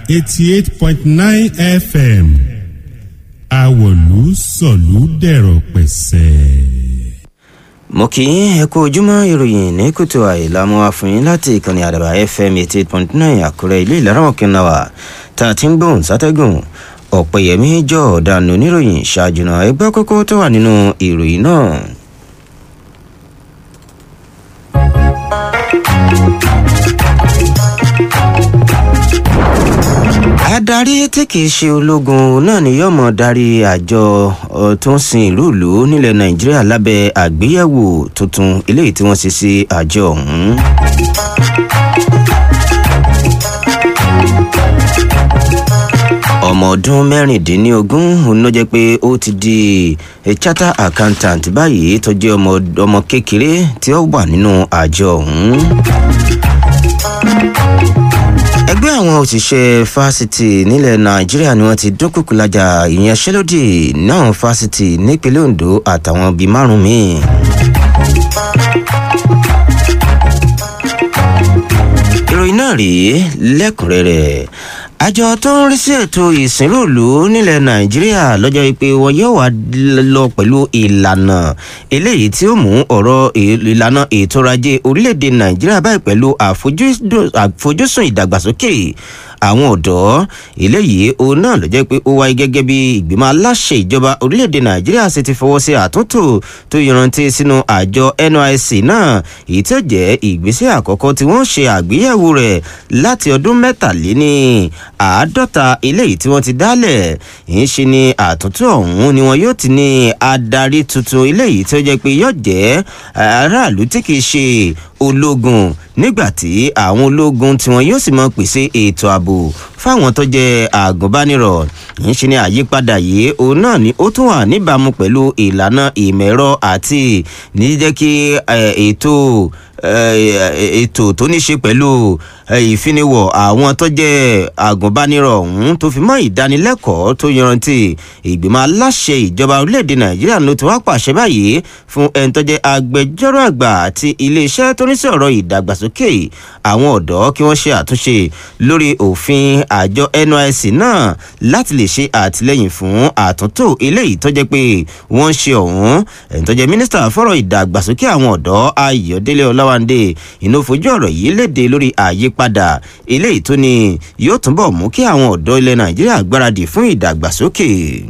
eighty eight point nine fm àwọ̀lú sọ̀lú dẹ̀rọ̀ pẹ̀sẹ̀. mo kì í ẹ kú ojúmọ́ ìròyìn ní kùtù àìlámú àfihàn láti ìkànnì àdàbà fm eighty eight point nine àkúrẹ́ ilé ìlàrọ̀mọ̀kẹ́ náà wà tá a ti ń gbóhùn sátẹ́gùn ọ̀pẹ̀yẹmí jọ ọ̀daràn oníròyìn ṣáájú náà ẹgbẹ́ kókó tó wà nínú ìròyìn náà. adarí tí kìí ṣe ológun náà ni yóò mọ darí àjọ tó ń sin ìlú ìlú nílẹ̀ nàìjíríà lábẹ́ àgbéyẹ̀wò tuntun eléyìí tí wọ́n ṣe sí àjọ ọ̀hún. ọmọ ọdún mẹ́rìndínlógún òun ló jẹ́ pé ó ti di charter accountant báyìí tó jẹ́ ọmọ kékeré tí ó wà nínú àjọ ọ̀hún ẹgbẹ́ àwọn òṣìṣẹ́ fásitì nílẹ̀ nàìjíríà ni wọ́n ti dúnkùkù lájà ìyanṣẹ́lódì náà fásitì nípínlẹ̀ ondo àtàwọn bíi márùn míì. ìròyìn náà rèé lẹ́kùnrẹ́rẹ́ àjọ tó ń rí sí ètò ìsìnrúùlù nílẹ̀ nàìjíríà lọ́jọ́ pé wọn yóò wá lọ pẹ̀lú ìlànà eléyìí tí ó mú ọ̀rọ̀ ìlànà ètò ọrọ̀-ajé orílẹ̀-èdè nàìjíríà báyìí pẹ̀lú àfojúsùn ìdàgbàsókè àwọn ọ̀dọ́ eléyìí òun náà ló jẹ́ pé ó wáyé gẹ́gẹ́ bí ìgbìmọ̀ aláṣẹ ìjọba orílẹ̀-èdè nàìjíríà ṣe ti fọwọ́ sí àtúntò tó yanrantí sínú àjọ nysc náà èyí tó jẹ́ ìgbésẹ̀ àkọ́kọ́ tí wọ́n ṣe àgbéyẹ̀wò rẹ̀ láti ọdún mẹ́tàléní àádọ́ta eléyìí tí wọ́n ti dálẹ̀ ń ṣe ni àtúntò ọ̀hún ni wọn yóò ti ní adarí tuntun eléyìí tó jẹ́ pé yóò jẹ́ aráàlú tí kìí ṣe ológun nígbàtí àwọn ológun tí wọn yóò sì mọ pèsè ètò ààbò fáwọn tó jẹ àgùnbánirọ̀ ń ṣe ni àyípadà yìí òun náà ni ó tún wà níbàámu pẹ̀lú ìlànà ìmọ̀ ẹ̀rọ àti ní jẹ́ kí ètò ètò tó ní ṣe pẹ̀lú ìfiniwọ̀ àwọn tó jẹ́ àgùnbánirọ̀ ọ̀hún tó fi mọ́ ìdánilẹ́kọ̀ọ́ tó yanrantí ìgbìmọ̀ aláṣẹ ìjọba orílẹ̀-èdè nàìjíríà ló ti wá pàṣẹ báyìí fún ẹni tó jẹ́ agbẹjọ́rò àgbà àti iléeṣẹ́ tó ní sí ọ̀rọ̀ ìdàgbàsókè àwọn ọ̀dọ́ kí wọ́n ṣe àtúnṣe lórí òfin àjọ nysc náà láti lè ṣe àtìlẹyìn fún àtúntò eléyìí tó jẹ́ pé wọ́n ń ṣe ọ̀hún ẹni tó jẹ́ mínísítà fọ́rọ̀ ìdàgbàsókè àwọn ọ̀dọ́ ayọ̀délé ọláwándé inú fojú ọ̀rọ̀ yìí léde lórí àyípadà eléyìí tó ní yóò túnbọ̀ mú kí àwọn ọ̀dọ́ ilẹ̀ nàìjíríà gbáradì fún ìdàgbàsókè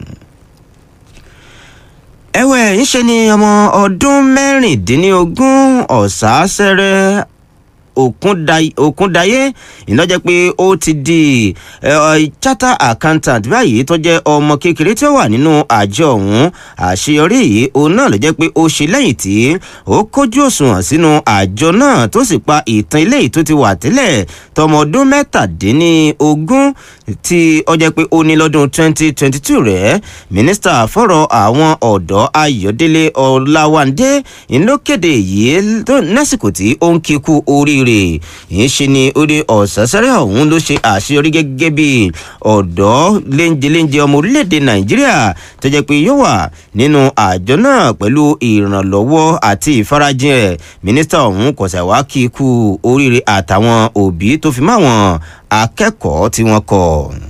ẹ̀wẹ̀ ńṣe ni ọmọ ọdún mẹ́rìndínlógún ọ̀sáṣẹ́rẹ́ òkúndayé ìnájẹ́ pé ó ti di charter accountant báyìí tó jẹ́ ọmọ kékeré tí ó wà nínú àjọ ọ̀hún àṣeyọrí yìí òun náà ló jẹ́ pé ó ṣe lẹ́yìn tí ó kójú òṣùwọ̀n sínú àjọ náà tó sì pa ìtàn ilé tó ti wà tẹ́lẹ̀ tọmọ ọdún mẹ́tàdínlógún tí ó jẹ́ pé ó ní lọ́dún 2022 rẹ̀ mínísítà fọ̀rọ̀ àwọn ọ̀dọ́ ayọ̀délé ọ̀làwándé ìlókèdè yìí lásìkò tí ó ń kíkú orí rẹ̀ yìí ṣe ni orí ọ̀sásẹ́rẹ́ ọ̀hún ló ṣe àṣeyọrí gẹ́gẹ́ bí ọ̀dọ́ léńjeléńje ọmọ orílẹ̀-èdè nàìjíríà tó jẹ́ pé yóò wà nínú àjọ náà pẹ̀lú ìrànlọ́wọ́ àti ìfarajìn ẹ̀ mínísítà ọ̀hún kọ̀sẹ̀ wá kí ikú oríire àtàwọn òbí tó fi máwọn akẹ́kọ̀ọ́ tí wọ́n kọ̀.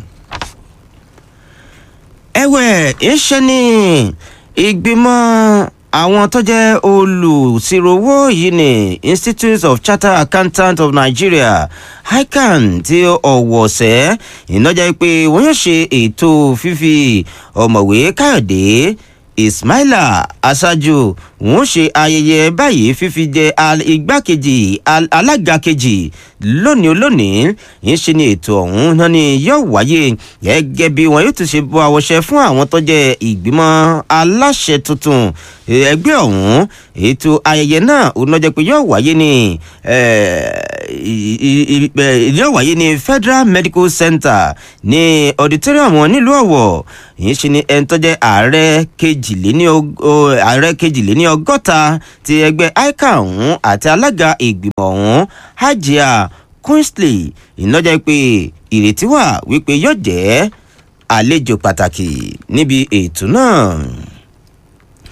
ẹ̀wẹ̀ ń ṣe ni ìgbìmọ̀ àwọn tó jẹ́ olùsirowó yìí ní institute of chartered accountants of nigeria ican tí ọ̀wọ̀sẹ̀ ìnájà pé wọ́n yóò ṣe ètò fífi ọ̀mọ̀wé káyọ̀dé ismaila aṣáájú wọn ṣe ayẹyẹ báyìí fífi jẹ igbákejì alága kejì lónìí olónìí yìí ṣe ni ètò ọ̀hún náà ni yóò wáyé gẹ́gẹ́ bí wọn yóò tún ṣe bọ́ àwọṣẹ fún àwọn tó jẹ́ ìgbìmọ̀ aláṣẹ tuntun ẹgbẹ́ ọ̀hún ètò ayẹyẹ náà òun náà jẹ́ pé yóò wáyé ní yóò wáyé ní federal medical center ní auditorium wọn nílùú ọ̀wọ̀ yìí ṣe ni ẹni tó jẹ́ ààrẹ kejìléní ààrẹ kejìléní ọgọ́ta ti ẹgbẹ́ ica ọ̀hún àti alága ìgbìmọ̀ ọ̀hún hajia queensley ìnájà pé ìrètí wà wípé yóò jẹ́ àlejò pàtàkì níbi ètò náà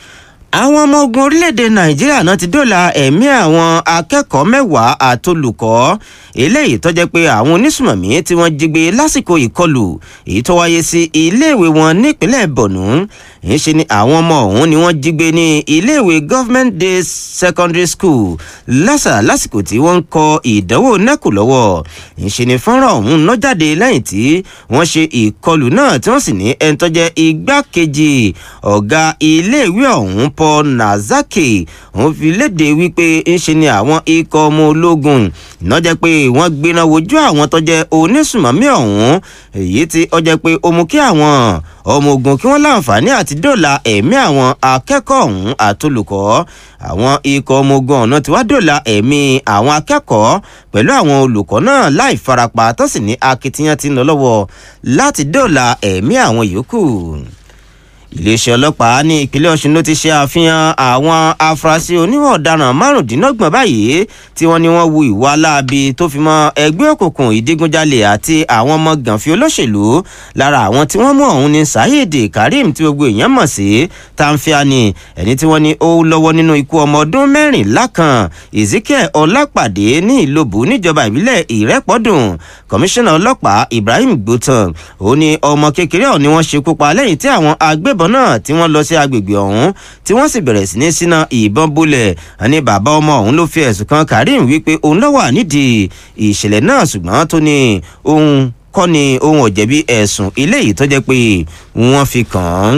àwọn ọmọ ogun orílẹ̀-èdè nàìjíríà náà ti dóòlà ẹ̀mí àwọn akẹ́kọ̀ọ́ mẹ́wàá àtolùkọ́ eléyìí tó jẹ́ pé àwọn onísùmọ̀mí tí wọ́n jí gbé lásìkò ìkọlù èyí tó wáyé sí iléèwé wọn nípínlẹ̀ borno ń ṣe ni àwọn ọmọ ọ̀hún ni wọ́n jí gbé ní iléèwé government day secondary school lásà lásìkò tí wọ́n ń kọ ìdánwò nẹ́kù lọ́wọ́ ń ṣe ni fọ́nrán ọ̀hún ná jáde lẹ́yìn tí wọ́n ṣe ìkọlù náà tí wọ́n sì ní ẹni tó jẹ́ igbákejì ọ̀gá iléèwé ọ̀hún paul nazaki òun fi léde wípé ń ṣe ni àwọn ikọ̀ ọmọ ológun iná jẹ́ pé wọ́n gbéná wojú àwọn tó jẹ́ onísùmọ̀mí ọ̀hún èyí tí ó jẹ́ pé ó mú kí àwọn ọmọ ogun kí wọ́n láǹfààní àti dòòlà ẹ̀mí àwọn akẹ́kọ̀ọ́ ọ̀hún àtolùkọ́ àwọn ikọ̀ ọmọ ogun ọ̀nà tí wàá dòòlà ẹ̀mí àwọn akẹ́kọ̀ọ́ pẹ̀lú àwọn olùkọ́ náà láì farapa tó sì ní akitiyan ti ń lọ lọ́wọ́ láti dòòlà ẹ̀mí àwọn yòókù iléeṣẹ́ ọlọ́pàá ní ìpínlẹ̀ ọ̀ṣun ló ti ṣe àfihàn àwọn afurasí oníwà ọ̀daràn márùndínlọ́gbọ̀n báyìí tí wọ́n ní wọ́n wu ìwà láabi tó fi mọ́ ẹgbẹ́ òkùnkùn ìdígunjalè àti àwọn ọmọ gànfi olóṣèlú lára àwọn tí wọ́n mú ọ̀hún ní saheed karim tí gbogbo èèyàn mọ̀ sí tanfiani ẹni tí wọ́n ní ó lọ́wọ́ nínú ikú ọmọ ọdún mẹ́rìnlá kan ezekiel ọlápàdé ní ìlòbù níjọba ìbílẹ̀ ìrẹ́pọ̀dùn kọmíṣánná ọlọ́pàá ibrahim gbótàn ó ní ọmọ kékeré ọ̀hún ni wọ́n ṣekú pa lẹ́yìn tí àwọn agbébọn ìbọn náà tí wọ́n lọ sí agbègbè ọ̀hún tí wọ́n sì bẹ̀rẹ̀ sí ní síná ìbọn bolẹ̀ ní bàbá ọmọ ọ̀hún ló fi ẹ̀sùn kan karim wípé òun ló wà nídìí ìṣẹ̀lẹ̀ náà ṣùgbọ́n tó ní òun kọ́ ni òun ò jẹ̀bi ẹ̀sùn eléyìí tó jẹ́ pé wọ́n fi kàn án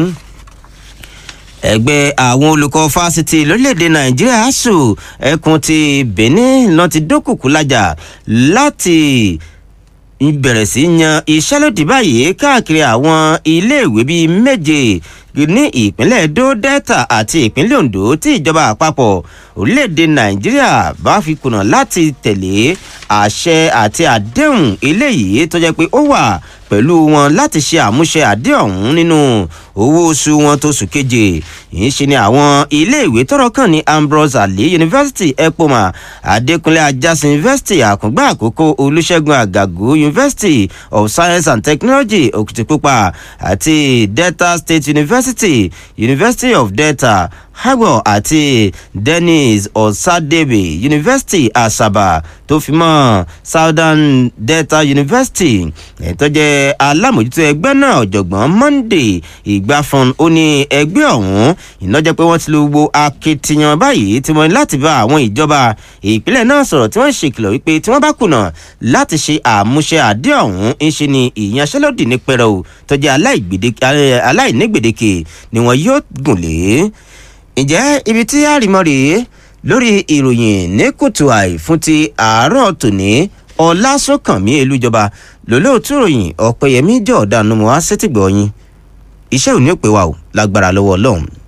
ẹgbẹ́ àwọn olùkọ́ fásitì lórílẹ̀‐èdè nàìjíríà asuu ẹkùn ti benin lọ́n ti dókùkù lájà láti bẹ̀rẹ̀ sí yan ìṣẹ́lódì báyìí káàkiri àwọn iléèwé bíi méje ní ìpínlẹ̀ edo delta àti ìpínlẹ̀ ondo tí ìjọba àpapọ̀ orílẹ̀-èdè nàìjíríà bá fi kùnà láti tẹ̀lé àṣẹ àti àdéhùn eléyìí tó jẹ́ pé ó wà pẹ̀lú wọn láti ṣe àmúṣe àdéhùn nínú owó oṣù wọn tó sùn keje yìí ṣe ni àwọn iléèwé tọrọ kàn ní ambrose ali university epoma adekunle ajasin university àkùngbà àkókò olùṣègùn àgàgù university of science and technology òkìtìpupa àti delta state university university of delta hagbo àti dennis osadebe university asaba tó fi mọ́ southern delta university ẹ̀tọ́ jẹ́ alámòjútó ẹgbẹ́ náà ọ̀jọ̀gbọ́n monday ìgbàfọ̀n ó ní ẹgbẹ́ ọ̀hún ìnájẹ́ pé wọ́n ti lo gbogbo akitiyan báyìí tí wọ́n ní láti bá àwọn ìjọba ìpínlẹ̀ náà sọ̀rọ̀ tí wọ́n ń ṣèkìlọ̀ wípé tí wọ́n bá kùnà láti ṣe àmúṣe àdé ọ̀hún ń ṣe ni ìyanṣẹ́lódì ní pẹrẹu tó jẹ́ aláìnígbèdéke ni wọ́n yóò gùn lé ǹjẹ́ ibi tí àrìmọ́ rèé lórí ìròyìn ní kùtù àì fún ti àárọ̀ tòní ọlásùnkànmí elújọba lólóòtú ròyìn ọ̀pẹ̀yẹmí jọ̀ọ́dánù mọ́ á sétìgbọ̀ yín iṣẹ́ òní ò pé wa ò lágbára lọ́wọ́ ọlọ́run